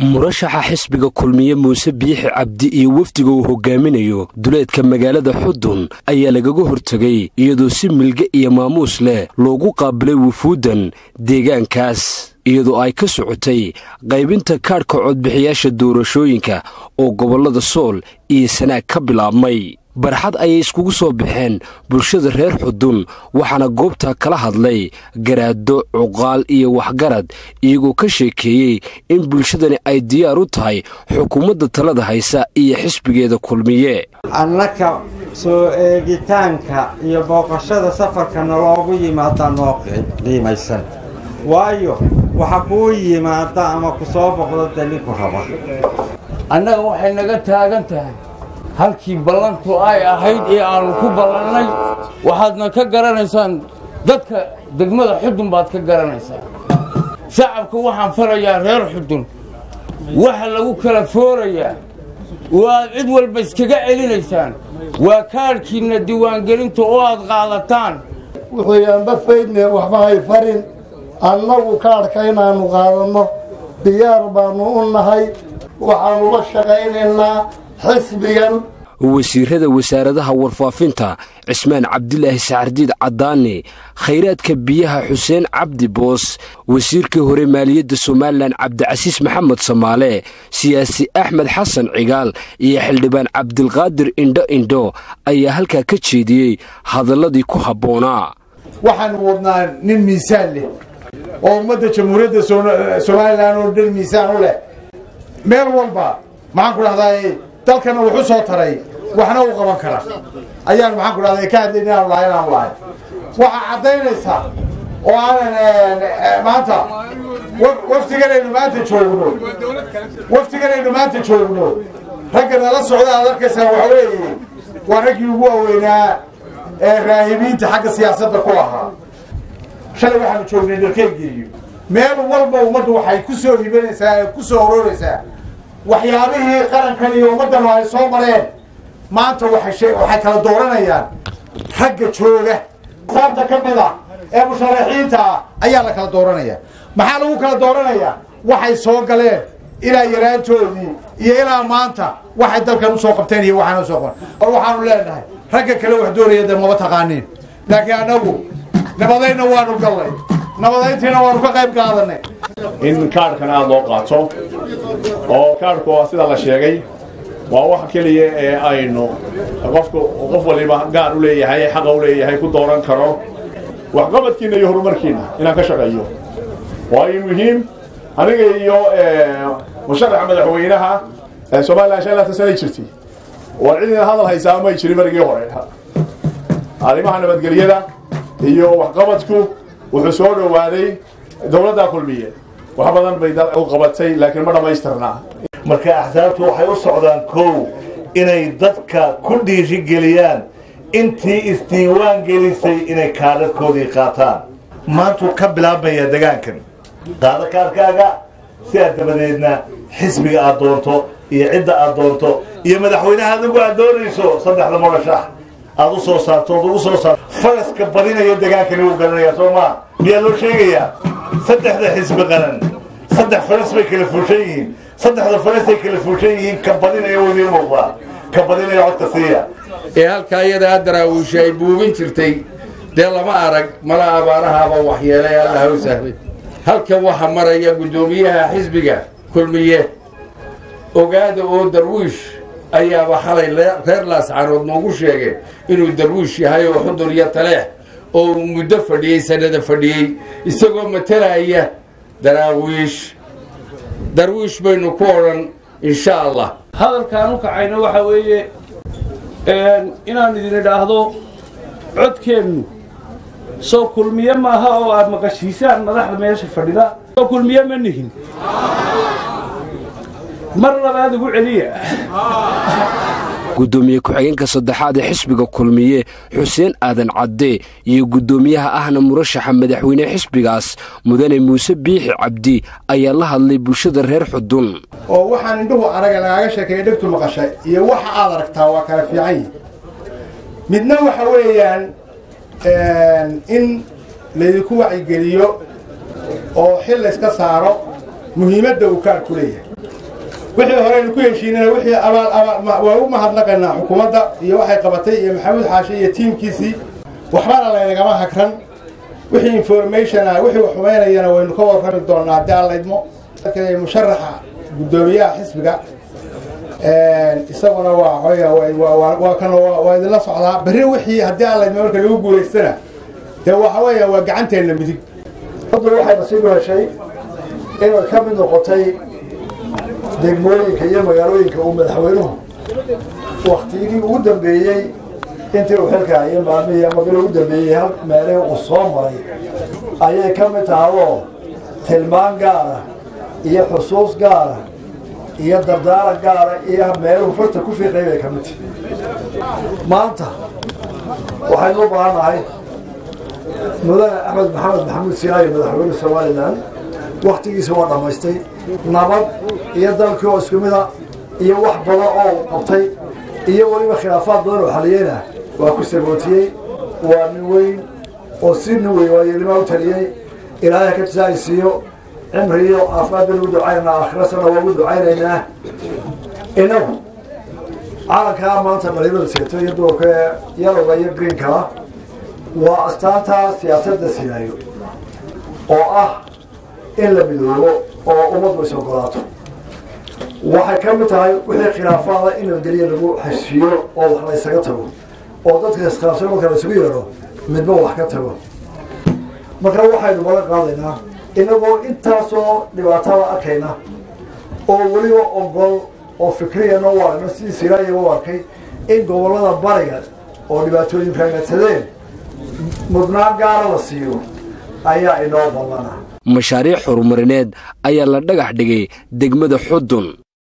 murashaxa xisbiga kulmiye muuse biixi cabdi iyo wafdiga uu hogaaminayo duleedka magaalada xudun ayaa lagaga hortegay iyadoo si milge iyo maamuus leh loogu qaabilay wufuuddan deegaankaas iyadoo ay ka socotay qaybinta kaadhka codbixiyaasha doorashooyinka oo gobollada sool iyo sanaag ka bilaabmay barxad ayay iskugu soo baxeen bulshada reer xudun waxaana goobtaa kala hadlay garaado cuqaal iyo waxgarad iyagoo ka sheekeeyey in bulshadani ay diyaar u tahay xukuumadda talada haysa iyo xisbigeeda kulmiye annaka soo eegitaanka iyo booqashada safarkana loogu yimaada noo qiimaysan waayo waxa kuu yimaada ama ku soo boqdo dalinku raba annaga waxay naga taagan tahay halkii ballantu ay ahayd ee aannu ku ballannay waxaadna ka garanaysaan dadka degmada xudun baad ka garanaysaan shacabka waxaan farayaa reer xudun waxa lagu kala foorayaa waad cid walba iskaga celinaysaan waa kaadhkiinna diiwaangelinta oo aad qaadataan wuxuuyaanba faydne waxba hay farin annagu kaadhka inaannu qaadanno diyaar baannu u nahay waxaannu la shaqaynaynaa xisbigan wasiirada wasaaradaha warfaafinta cismaan cabdilaahi sacardiid caddaane khayraadka biyaha xuseen cabdi boos wasiirkii hore maaliyadda somalilan cabdicasiis maxamed samaale siyaasi axmed xasan cigaal iyo xildhibaan cabdilqaadir indho indho ayaa halkaa ka jeediyey hadalladii ku habboonaa waxaanu wadnaa nin miisaan leh oo ummadda jamhuuriyadda somalilan oo dhan miisaan u leh meel walba maxaan ku dhahdaa dalkana wuxu soo taray waxna u qaban kara ayaan maxaan ku dhahda ka hadlayn inaanu lahay inaanu lahay waxaa caddaynaysaa oo aanan maanta waftiganaynu maanta joogno waftiganaynu maanta joogno ragga nala socda aad arkaysaa waxa weeye waa raggii ugu waaweynaa ee raahibiinta xagga siyaasadda ku ahaa shalay waxaanu joognay dharkeegeeyo meel walba ummaddu waxay ku soo hibanaysaa ee ku soo ororaysaa waxyaabihii qarankan iyo ummaddanu ay soo mareen maanta waxay kala dooranayaan ragga jooga saabta ka mid a ee musharaxiinta ah ayaa la kala dooranaya maxaa lagu kala dooranayaa waxay soo galeen ilaa yaraantoodii iyo ilaa maanta waxay dalkan usoo qabteen iyo waxaana usoo qaban or waxaanu leenahay ragga kale wax doonaya dee maba taqaaniin laakiin annagu nabadayna waanu gallay nabadayntiina waanu ka qayb qaadanay in kaadhkan aada loo qaato oo kaadhku waa sida la sheegay waa wax keliya ee aynu qofku qof waliba gaar u leeyahay xaqa u leeyahay ku dooran karo waxqabadkiinna iyo horumarkiinna inaan ka shaqeeyo waayo muhiim aniga iyo musharaxa madaxweynaha somalilan shan laatan sanay jirtay war cidina hadal haysaa may jirin marigii hore arrimaha nabadgelyada iyo waxqabadku wuxuu soo dhowaaday dowladdaa kulmiye wax badan bay u qabatay laakiin ma dhammaystirnaa marka axsaabtu waxay u socdaan kow inay dadka ku dhiirigeliyaan intii isdiiwaan gelisay inay kaadhadhkoodii qaataan maantuu ka bilaabmaya degaankan qaado kaadhkaaga si aad dabadeedna xisbiga aad doonto iyo cidda aad doonto iyo madaxweynaha adigu aad doonayso saddexda murashax aad u soo saarto ood ugu soo saarto faraska badinaya degaankani wuu garanayaa soo maa miyaa loo sheegayaa saddexda xisbi qaran saddex faras bay kala fuushan yihiin saddexda farasay kala fuushan yihiin ka badinaya wadiin muuqdaa ka badinaya codka siiya ee halkaa iyadaa daraawiisha ay buubin jirtay dee lama arag mala abaarahaaba waxyeelay allaha u sahlay halkan waxaa maraya guddoomiyaha xisbiga kulmiye ogaada oo darwiish ayaaba xalay reer laascaanood noogu sheegeen inuu darwiish yahay oo xudur iyo taleex oo uu muddo fadhiyey sanada fadhiyey isagoo matalaya daraawiish darwiish baynu ku odhan insha allah hadalkaan u kacayna waxaa weeye inaan idin idhaahdo codkeennu soo kulmiye maaha oo aad maqashiisaan madaxda meesha fadhida soo kulmiye ma nihin mar labaad ugu celiya guddoomiye ku-xigeenka saddexaad ee xisbiga kulmiye xuseen aadan cadde iyo guddoomiyaha ahna murashaxa madaxweyne xisbigaas mudane muuse biixi cabdi ayaa la hadlay bulshada reer xudun oo waxaan indhuhu araga lagaaga sheekeeya dhegtu maqasha iyo waxa aad aragtaa waa kala fiican yihi midna waxa weeyaan in laydinku wacigeliyo oo xil layska saaro muhiimadda uu kaadhku leeyahay wixii horeynu ku heshiinana wixii abaal abaal waa u mahadnaqaynaa xukuumadda iyo waxay qabatay iyo maxamuud xaashe iyo tiimkiisii waxbana laynagama hagran wixii information ah wixii wax xumaynayana waynu ka warrami doonaa haddii aan laydmo musharaxa guddoomiyaha xisbiga isaguna waa waa kan waa idinla socdaa berri wixii haddii aan laydmo marka lagu guulaystana dee waxa weeya waa gacanteenna midig hadda waxay nasiib heshay inay ka mid noqotay degmooyinka iyo magaalooyinka uu madaxweynuhu waktigii ugu dambeeyey intii uu xilka hayay maalmihii ama bil ugu dambeeyey hal meelihii uu soo maray ayay ka mid tahayoo tilmaan gaara iyo xusuus gaara iyo dardaaran gaara iyo meeluhu farta ku fiiqay bay ka mid tahay maanta waxaynu u baahannahay mudane axmed maxamed maxamuud sinaayo madaxweyne somalilan wakhtigiisa waa dhammaystay nabad iyo dalkii oo isku mida iyo wax badan oo qabtay iyo weliba khilaafaad badan oo xaliyeyna waa ku sagootiyey waa nin weyn oo si nin weyn waayeelima u taliyey ilaahay ka tisaaysiiyo cimri iyo caafimaad baynu ugu ducaynaynaa aakhirasana waa ugu ducaynaynaa inagu calankaa maanta dhalinyarada seeto iyo duurka ee yalowga iyo greenkaa waa astaanta siyaasadda sinaayo oo ah in la midoobo oo ummaddu is ogolaato waxay ka mid tahay wixii khilaafaada in nabadgelya lagu heshiiyo oo wax la ysaga tago oo dadka iskhilaafsan marka la isugu yeedho midba wax ka tago marka waxaynu balan qaadaynaa inagoo intaasoo dhibaatada arkayna oo weliba ogol oo fikriyana u aragno sidii siraaya u arkay in gobollada bariga oo dhibaatooyinka nagsadeen mudnaan gaara la siiyo ayaa inoo ballana mashaariic horumarineed ayaa la dhagax dhigay degmada xudun